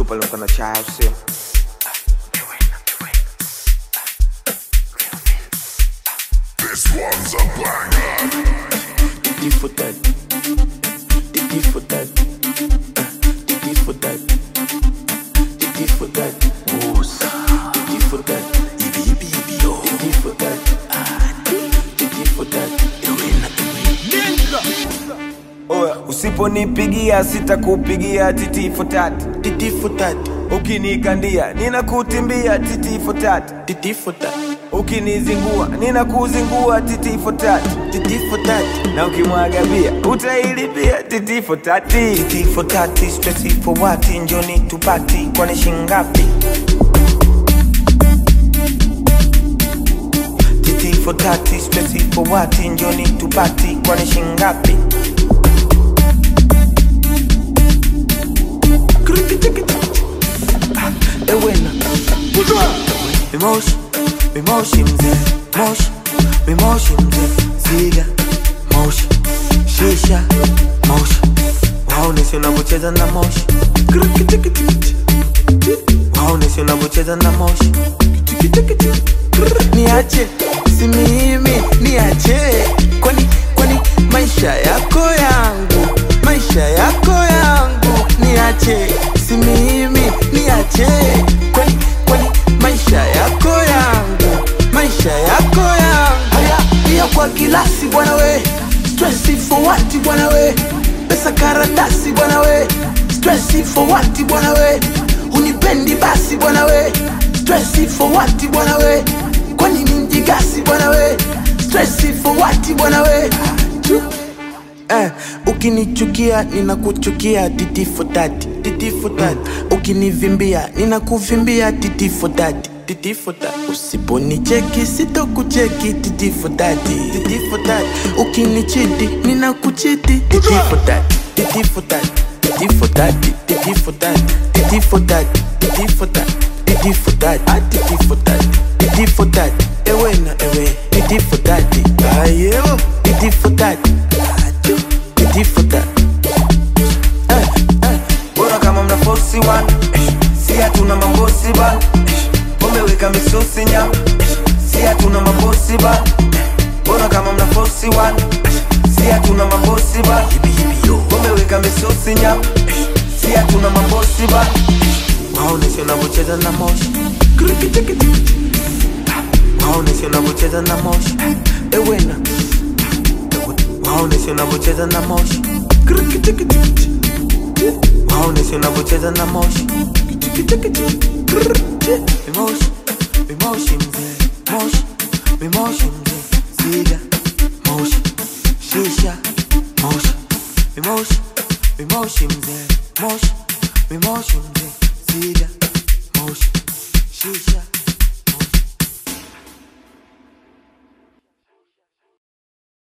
pale mkana chai au sio This one's a banger. Titi for that. Titi for that. Uh, Titi for that. Titi for that. Musa. Titi for that. Ibi ibi ibi yo. Titi for that. Ah, Titi for that. Iwena oya usiponipigia sitakupigia titi for tat Titi for that. ukinikandia ninakutimbia titi for tat Titi for that. ukinizingua ninakuzingua titi for tat Titi for that. na ukimwaga bia utailipia titi for tati Titi for tati, stressy for what? Njoni tupati, kwani shingapi? Titi for tati, stressy for what? Njoni tupati, kwani shingapi? Ah, Ewena Mimoshi, mimoshi mzee, moshi, mimoshi mzee, ziga, moshi, shisha, moshi, waonesi unavyocheza na moshi, waonesi unavyocheza na moshi, niache, si mimi, niache, kwani, kwani maisha yako yangu, maisha yako yangu, niache, si mimi, niache, kwani, kwani maisha yako yangu, maisha yako yangu. Haya, pia kwa kilasi bwana we, stressi for what bwana we, pesa karatasi bwana we, stressi for what bwana we, unipendi basi bwana we, stressi for what bwana we, kwani ni mjigasi bwana we, stressi for what bwana we. Eh, ukinichukia ninakuchukia titi for that, titi for that. Ukinivimbia ninakuvimbia titi for that, titi for that. Usiponicheki sitokucheki titi for that, titi for that. Ukinichiti ninakuchiti titi for that, titi for that, titi for that, titi for that, titi for that, titi for that, titi for that, ah, titi for that, titi for that. Ewe na ewe, titi for that, ayo, titi for that. Titi for that. Eh, eh. bora kama mna fosi wan si hatuna mambosi ba umeweka misosi nyama si hatuna mambosi ba bora kama mna fosi wan si hatuna mambosi ba umeweka misosi nyama si hatuna mambosi ba Waoneshe unavyocheza na moshi Waoneshe unavyocheza na moshi Ewena Waoneshe unavyocheza na moshi Waoneshe unavyocheza na moshi Mimoshi, mimoshi mzee Moshi, mimoshi mzee Siga, moshi, shisha, moshi Mimoshi, mimoshi mzee Moshi, mimoshi mzee Siga, moshi, shisha